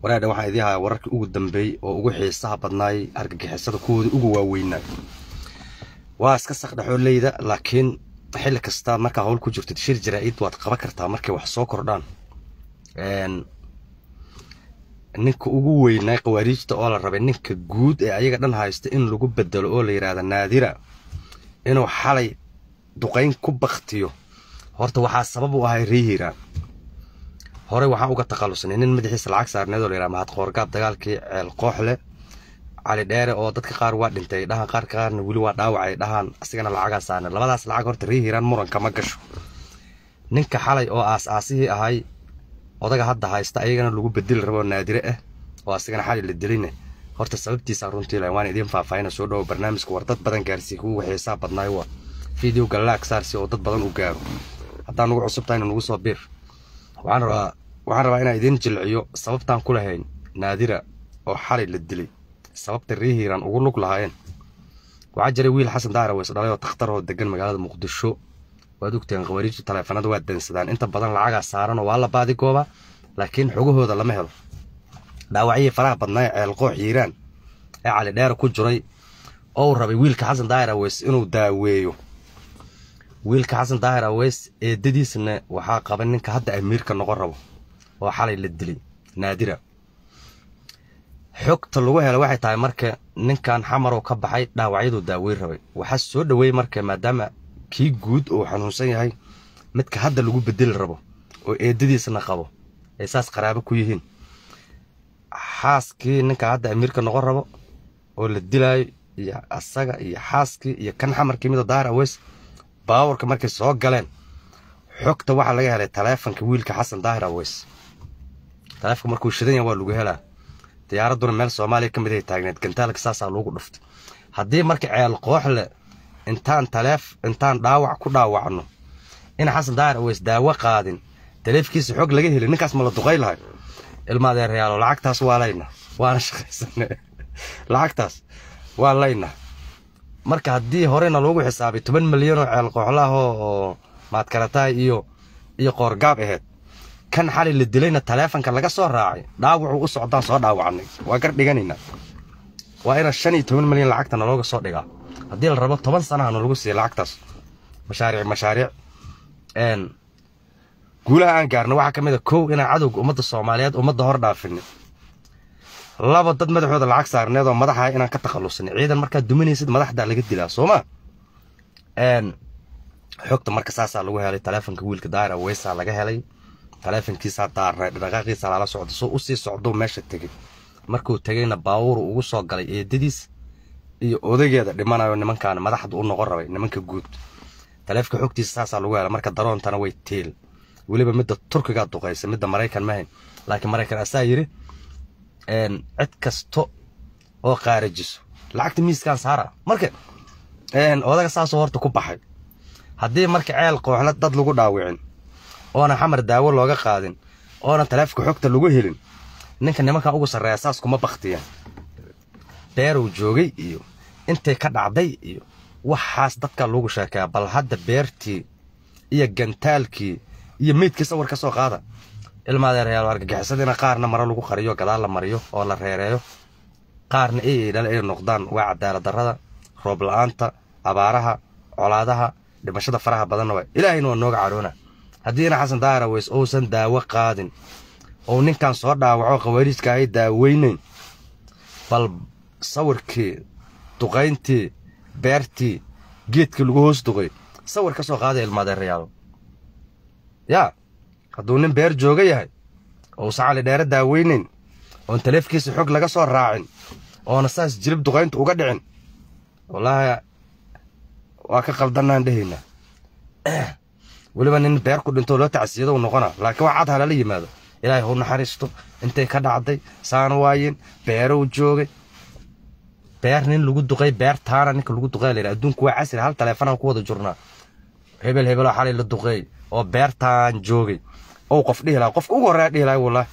waraadha waxaan idii hayaa wararkii ugu dambeeyey oo ugu xiisaha badnaayay argagixisada kuwooda ugu waaweynaa waa iska saqdhaxooleyda laakiin xilli kasta markaa howl ku jirto shir jaraa-id waad qaban kartaa markay wax soo kordhaan ninka ugu weynaa qawaariijta oo la rabay ninka guud ee ayaga dhan haysta in lagu bedelo oo la yidhaahda naadira inuu xalay duqayn ku baktiyo horta waxaa sabab u ahay reehiiraan horey waxaan uga takhalusnay nin madaxiisa lacag saarneed oo la yidhaha mahad qoorgaab dagaalkii ceel kooxle cali dheere oo dadka qaar waa dhintay dhahan qaar qaarna weli waa dhaawacay dhahaan asigana lacagaa saarne labadaas lacag horta reehiiraan muranka ma gasho ninka xalay oo aas-aasihii ahay odaga hadda haysta ayagana lagu bedeli rabo naadire ah oo asigana xali la diline horta sababtiisa runtii lahayn waan idiin faahfaahina soo dhowo barnaamijka war dad badan gaarsiiy kuwa xiisaa badnaayo waa videoga laag saarsi oo dad badan u gaaro haddaan nugu cusub tahayna nugu soo biir waxaan rabaa waxaan rabaa inaan idiin jilciyo sababtaan ku lahayn naadira oo xalay la dilay sababta reehiiraan ugu lug lahaayeen waxaa jiray wiil xasan daara weys dhalay oo takhtar oo degan magaalada muqdisho waad ogteen khawaariijtu taleefanada waa dansadaan inta badan lacagaa saaran oo waa la baadigooba laakiin xogahooda lama helo dhaawacyihii faraha badnaa ee ceelqoox hiiraan ee cali dheer ku jiray oo uu rabay wiilka xasan daahir aweys inuu daaweeyo wiilka xasan daahir aweys eedadiisna waxaa qaba ninka hadda amiirka noqon rabo oo xalay la dilay naadira xogta lagu hela waxay tahay marka ninkan xamarow ka baxay dhaawacyaduu daaweyn rabay waxaa soo dhoweeyey marka maadaama kii guud uu xanuunsan yahay midka hadda lagu bedeli rabo oo eedadiisna qabo ay saas qaraabo ku yihiin xaaskii ninka hadda amiirka noqon rabo oo la dilaayo iyo asaga iyo xaaskii iyo kan xamarkii mida daahir aweys baawarka markay soo galeen xogta waxaa laga helay taleefonka wiilka xasan daahir aweys taleefonka markuu shidan yahay waa lagu helaa diyaaradduna meel soomaaliya ka mid ay taagneed gantaalka saasaa loogu dhuftay haddii marka ceel kooxle intaan taleef intaan dhaawac ku dhaawacno in xasan daahir aweys daawo qaadin taleefkiisa xog laga helin ninkaas ma la duqay lahay ilmaadeerayaalo lacagtaas waa layna waana shaqaysane lacagtaas waa layna marka haddii horena loogu xisaabay toban milyan oo ceel kooxlaah oo maadkarataay iyo iyo qoorgaab ahayd kan xali la dilayna taleefonka laga soo raacay dhaawacuu u socdaan soo dhaawacnay waa gar dhiganaynaa waa ina shan iyo toban milyan lacagta nalooga soo dhigaa haddii la rabo toban sanaha nalagu siiya lacagtaas mashaariic mashaariic guulaha aan gaarna waxaa ka mid a kow inaan cadowga ummadda soomaaliyeed ummadda hor dhaafini laba dad madaxooda lacag saarneed oo madaxa inaan ka takhallusini ciidan markaad duminaysid madaxdaa laga dilaa sooma xogta marka saasaa lagu helay taleefonka wiilka daara weysaa laga helay taleefonkiisaa daarnay dhaqaaqiisa lala socdo soo usii socdou meesha tegey markuu tegeyna baawuru ugu soo galay eedadiis iyo odageeda dhimanayo nimankaan madaxda u noqon rabay nimanka guud taleefka xogtiisa saasaa lagu helay marka daroontana way teel weliba midda turkigaa duqaysa midda maraykan mahayn laakiin maraykan asaa yidhi cid kasto oo qaarajiso lacagta miiskaan saara marka odaga saasoo horta ku baxay haddii marka ceel kooxla dad lagu dhaawicin oona xamar daawo looga qaadin oona taleefka xogta lagu helin ninka nimankan ugu sarreeya saas kuma baktiyaan beerow joogay iyo intay ka dhacday iyo waxaas dadka lagu sheekeeya bal hadda beertii iyo gantaalkii iyo meydkii sawir ka soo qaada ilmaadeerayaal argagixisadina qaarna maro lagu qariyo gadaal la mariyo oo la reereeyo qaarna ay dhal ay noqdaan waa cadaalad darrada roob la-aanta abaaraha colaadaha dhimashada faraha badanna waa ilaahayna waa nooga cadhoona haddiina xasan daahir aweys uusan daawo qaadin ou ninkan soo dhaawaco khawaariijka ay daaweynayn bal sawirkii duqayntii beertii geedkii lagu hoos duqay sawir ka soo qaaday ilmaadeerayaalo yaa hadduu nin beer jooga yahay ousan cali dheere daaweynayn oon taleefkiisa xog laga soo raacin oona saas jilib duqaynta uga dhicin wallaahi waa ka qaldannaan dhehaynaa weliba nin beer ku dhintoo loo tacsiyado u noqona laakiin waa cad halala yimaado ilaahay hau naxariisto intay ka dhacday saana waayen beerow joogay beer nin lagu duqay beer taana ninka lagu duqay layidha adduunku waa casri hal taleefanaan ku wada jurnaa hebel hebeloo xalay la duqeey oo beertaan joogay ou qof dhihi laha qofka ugu horreeya dhihi lahay wallahi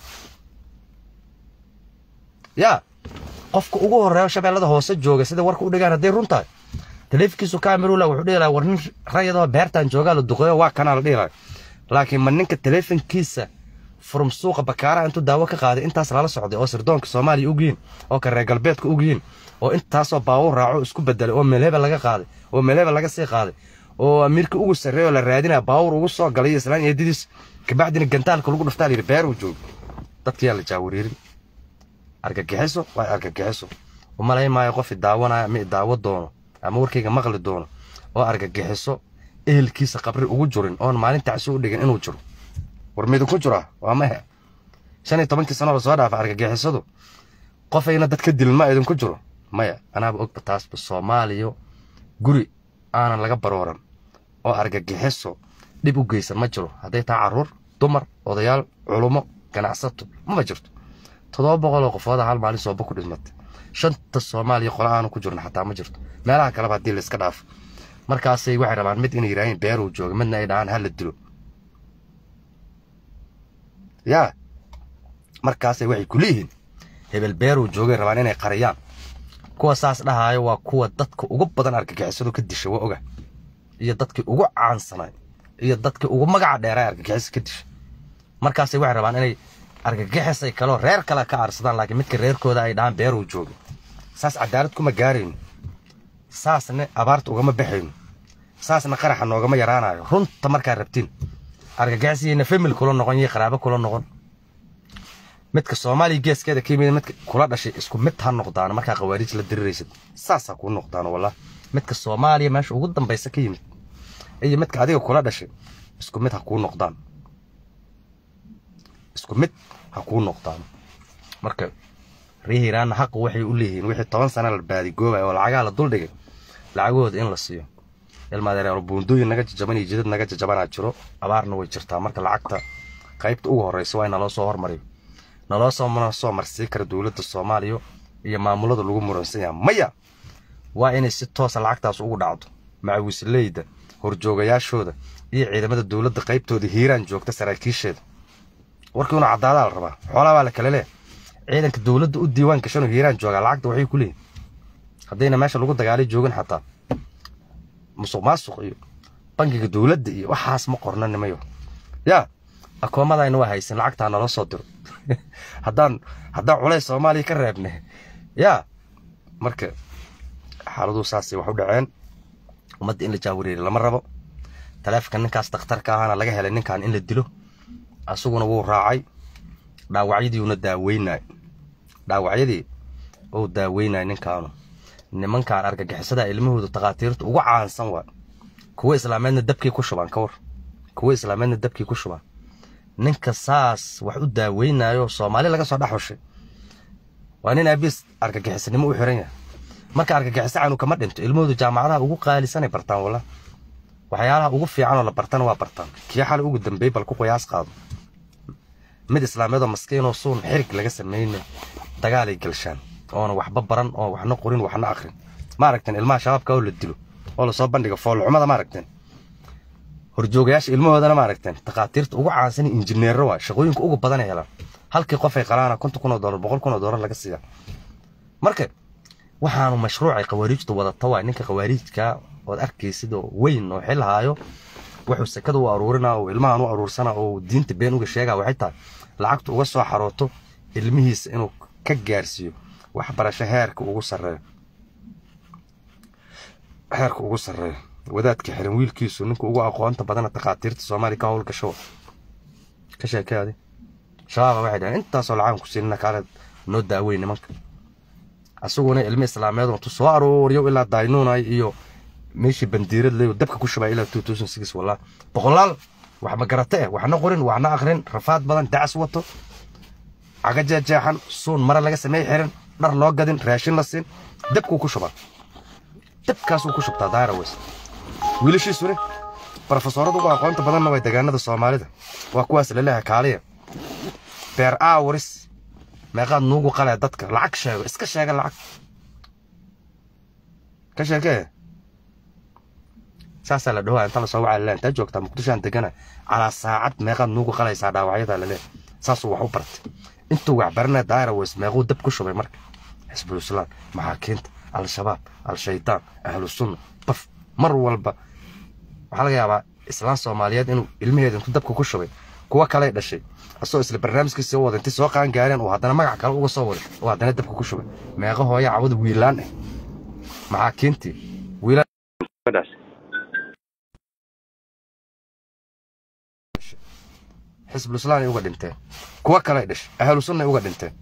yaa qofka ugu horreeyo shabeellada hoose jooga sida warka u dhigaan hadday run tahay taleefikiisu kaamirula wuxuu dhihi lahaa war nin rayadoo beertaan joogaa la duqeeyo waa kanaa la dhihi lahay laakiin ma ninka taleefankiisa furum suuqa bakaaraha intuu daawo ka qaaday intaas lala socday oo sirdoonka soomaaliya ogyihiin oo ka reer galbeedka ogyihiin oo intaasoo baawur raaco isku bedelay oo meelheba laga qaaday oo meelheba laga sii qaaday oo amiirka ugu sarreeya oo la raadinaya baawur ugu soo galay islaan eedadiis kabacdina gantaalka lagu dhuftaa layidhi beeruu joogo dadkiyaa la jaawariirin argagixiso waa argagixiso umalay maayo qof idaawanaya ama idaawo doono ama warkayga maqli doono oo argagixiso ehelkiisa qabri ugu jurin oon maalin tacsi u dhigin inuu jiro war midinku jira waa mahe shan iyo tobankii sano lasoo dhaafa argagixisadu qofayna dad ka dilin ma idinku jiro maya anaaba ogba taasba soomaaliya guri aanan laga barooran oo argagixiso dhib u geysan ma jiro hadday tahay carruur dumar odayaal culummo ganacsato mama jirto toddoba boqol oo qofooda hal maalin sooba ku dhismatay shanta soomaaliya qole aanu ku jirno xataa ma jirto meelaha kaleba haddii layska dhaafo markaasay waxay rabaan mid inay yidhaaheen beeruu jooga midna ay dhahaan hala dilo yaa markaasay waxay ku leeyihiin hebel beeruu joogay rabaan inay qariyaan kuwa saas dhahaayo waa kuwa dadka ugu badan argagixisadu ka disha waa oga iyo dadkii ugu caansanay iyo dadkii ugu magaca dheeraa argagixisa ka disha markaasay waxay rabaan inay argagixisay kaloo reer kale ka aarsadaan laakiin midka reerkooda ay dhahaan beeruu joogay saas cadaalad kuma gaarayno saasna abaarta ugama baxayno saasna qaraxa noogama yaraanayo runta markaa rabtiin argagixisiyayna famil kula noqon iyo qaraabo kula noqon midka soomaaliya geeskeeda ka yimid midka kula dhashay isku mid ha noqdaan markaa khawaariij la diriraysid saasaa kuu noqdaan wallah midka soomaaliya meesha ugu dambaysa ka yimid iyo midka adiga kula dhashay isku mid ha kuu noqdaan isku mid ha kuu noqdaan marka reer hiiraanna xaqa waxay u leeyihiin wixii toban sana la baadigoobaya oo lacagaha la duldhigay lacagahooda in la siiyo ilmaadereero buundooyin naga jajaban iyo jidad naga jajabanaa jiro abaarna way jirtaa marka lacagta qaybta ugu horreysa waa in naloo soo hormariyo naloo soo soo marsii kara dowladda soomaaliya iyo maamulada lagu muransan yaha maya waa inay si toosa lacagtaas ugu dhacdo macawisleyda horjoogayaashooda iyo ciidamada dowladda qaybtooda hiiraan joogta saraakiisheeda warkii una caddaadaa la rabaa xoolaa baa la kale leh ciidanka dowladda u diiwaan gashanoo hiiraan joogaa lacagta waxay ku leeyihin haddayna meesha lagu dagaalay joogin xataa musuq maasuq iyo bangiga dowladda iyo waxaas ma qorna nimayo yaa akoomadayna waa haysan lacagtaa naloo soo diro haddaan haddaan culays soomaaliya ka reebne yaa marka xaaladuu saasay wax u dhaceen ummadda in la jaawariiri lama rabo taleefonka ninkaas dakhtarka ahaana laga helay ninkan in la dilo asaguna wuu raacay dhaawacyadiiuna daaweynay dhaawacyadii uu daaweynay ninkaanu nimankaan argagixisada ilmahooda takhaatiirta ugu caansan waa kuwa islaameedna dabkii ku shubaan ka war kuwa islaameedna dabkii ku shubaan ninka saas wax u daaweynayo soomaali laga soo dhex hushay waa nin aabiis argagixisanimo u xiran yahay marka argagixisa canu kama dhinto ilmahoodu jaamacadaha ugu qaalisanay bartaan walla waxyaalaha ugu fiicanoo la bartana waa bartaan kii xal ugu dambeey bal ku qiyaas qaado mid islaameedoo maskiinoo suun xirig laga sameynay dagaalay galshaan oona waxba baran oo waxna qorin waxna akrin ma aragteen ilmaha shabaabka oo la dilo oo lasoo bandhiga foolxumada ma aragteen horjoogayaasha ilmahoodana ma aragteen takhaatiirta ugu caansan injineero waa shaqooyinka ugu badan ay helaan halkii qof ay qalaana konton kun oo doolar boqol kun oo doolar laga siiya marka waxaanu mashruucay khawaariijtu wadata waa ninka khawaariijka ood arkaysid oo weyn oo xil haayo wuxuu sekada u aruurinaa oo ilmahan u aruursana oo diinta been uga sheegaa waxay tahay lacagtu uga soo xarooto ilmihiisa inuu ka gaarsiiyo waxbarasho heerka ugu sarreeyo heerka ugu sarreeyo wadaadka xiran wiilkiisu ninka ugu aqoonta badana takhaatiirta soomaaliya ka howlgasho ka sheekeadi shabaaba waxay dhaheen intaasoo lacaan ku siinina kaale noo daaweyn nimanka asaguna ilmi islaameed intuu soo aruuriyo ilaa daynuunay iyo meeshii bandiirad leeyo dabka ku shubay ilaa two thousand six wallah boqolaal wax ma garate eh waxna qorin waxna akrin rafaad badan dacas wato caga jeexjeexan suun mare laga sameey xiran dhar loo gadin raashin la siin dabkuu ku shubaa dabkaasuu ku shubtaa daara weys wiilashiisune brofesoorada ugu aqoonta badanna way degaanada soomaalida waa kuwaas laleeyahay kaaliya beer aawaris meeqaad nuugu qalee dadka lacag sheego iska sheega lacag ka sheekee saasaa la dhawaa inta lasoo wacaa laleeyahay intaa joogtaa muqdishoan degana calaa saacad meeqaad nuugu qalaysaa dhaawacyada laleeyahay saasuu wax u bartay intuu wax baranaya daara weys meequu dab ku shubay marka xisbul islaam maxaakiinta al-shabaab al-shaydaan ahlu sunna baf mar walba waxaa laga yaabaa islaan soomaaliyeed inuu ilmaheeda intuu dabka ku shubay kuwa kaley dhashay asoo isla barnaamijkiisa soo wada intay soo qaan gaareen oo haddana magac kale uga soo waday oo haddana dabka ku shubay meeqa hooya cawada wiilaan ah maxaa keentii wiilaan xisbulislaam ay uga dhinteen kuwa kale dhish ahlu sunna ay uga dhinteen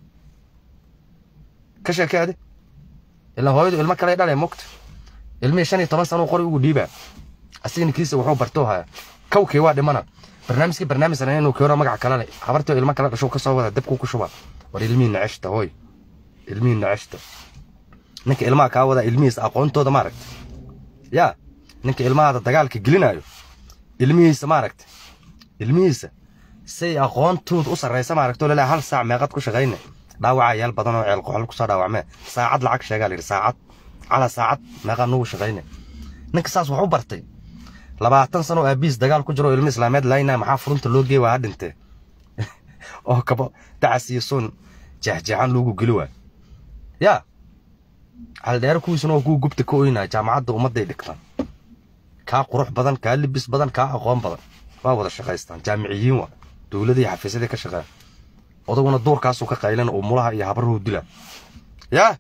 ka sheekeade ilaa hooyadu ilmo kale dhalay mogta ilmihii shan iyo toban sano qori ugu dhiibaa asigana kiisa wuxuu bartoo haya kawkii waa dhimana barnaamijkii barnaamij sana inuu keeno magac kale leh habartoo ilmo kale dhasho ka soo wada dabkuu ku shuba war ilmihii naceshta hooy ilmihii naceshta ninka ilmaha kaa wadaa ilmihiisa aqoontooda maaragta yaa ninka ilmahaada dagaalka gelinayo ilmihiisa maaragta ilmihiisa say aqoontooda u sarraysa maaragto lilaa hal saac meeqad ku shaqayne dhaawacaa yaal badan oo ceel qoxol kusoo dhaawacmee saacad lacag sheegaa la yidhi saacad calaa saacad meeqaa nugu shaqayne ninka saas wax u bartay labaatan sano oo aabiis dagaal ku jiro oo ilmo islaameed laynaa maxaa furunta loo geey waa ha dhintee oo kabo dacas iyo suun jeexjeexan loogu geli waay yaa caldheero kuwiisuna oo kuwa gubta ka oynaya jaamacadda ummadday dhigtaan kaa qurux badan kaa libis badan kaa aqoon badan waa wada shaqaystaan jaamiciyiin waa dowladii xafiisyadii ka shaqeeya odaguna duurkaasuu ka qaylan oo mulaha iyo habaruhu dila yaa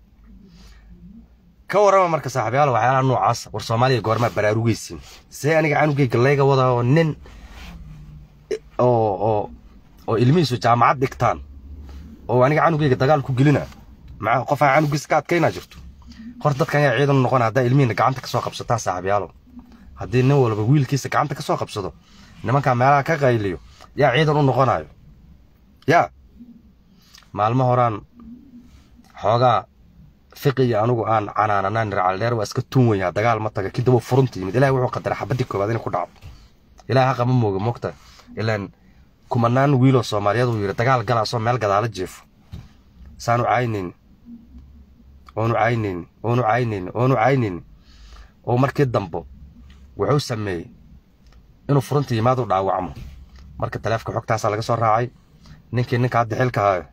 ka warrama marka saaxiibyaal waxyaalaha noocaas war soomaaliya goormaa baraarugaysiin see aniga canugayga layga wadaa oo nin oo oo oo ilmihiisu jaamacad dhigtaan oo aniga canugayga dagaal ku gelina maxaa qofaa canugiisa ka adkaynaa jirto hor dadkan ayaa ciidan noqon haddaa ilmihiina gacanta ka soo qabsataan saaxiibyaalo haddii nin walba wiilkiisa gacanta ka soo qabsado nimankaa meelaha ka qayliyo yaa ciidan u noqonayo yaa maalmo horaan xoogaa fiqi iyo anugu aan canaananaan nircaldheer waa iska tuun weyaa dagaal ma taga kadib furunta yimid ilahay wuxuu qadaray xabadii koobaad inay ku dhacdo ilahay haqa ma mooga mogta ilaan kumanaan wiiloo soomaaliyeed uu yidhi dagaal galaasoo meel gadaala jeefo saanu caynayni oonu caynayni oonu caynayni oonu caynayni oo markii dambo wuxuu sameeyey inuu furunta yimaad u dhaawacmo marka taleefka xogtaasaa laga soo raacay ninkii ninka hadda xilka haayo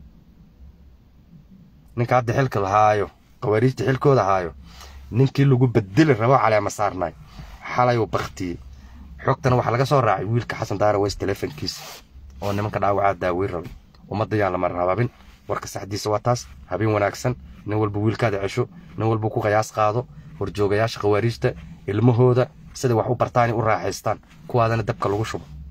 ninka hadda xilka lahaayo qawaariijta xilkooda haayo ninkii lagu bedeli rabo caleema saarnaay xalay uu baktiyey xogtana waxaa laga soo raacay wiilka xasan daara weys teleefonkiisa oo nimanka dhaawacaa daaweyn rabay ummadda yaan lama rabaabin warka saxdiisa waa taas habeen wanaagsan nin walba wiilkaada cesho nin walba ku qiyaas qaado horjoogayaasha qawaariijta ilmahooda sida wax u bartaani u raaxaystaan kuwaadana dabka lagu shubo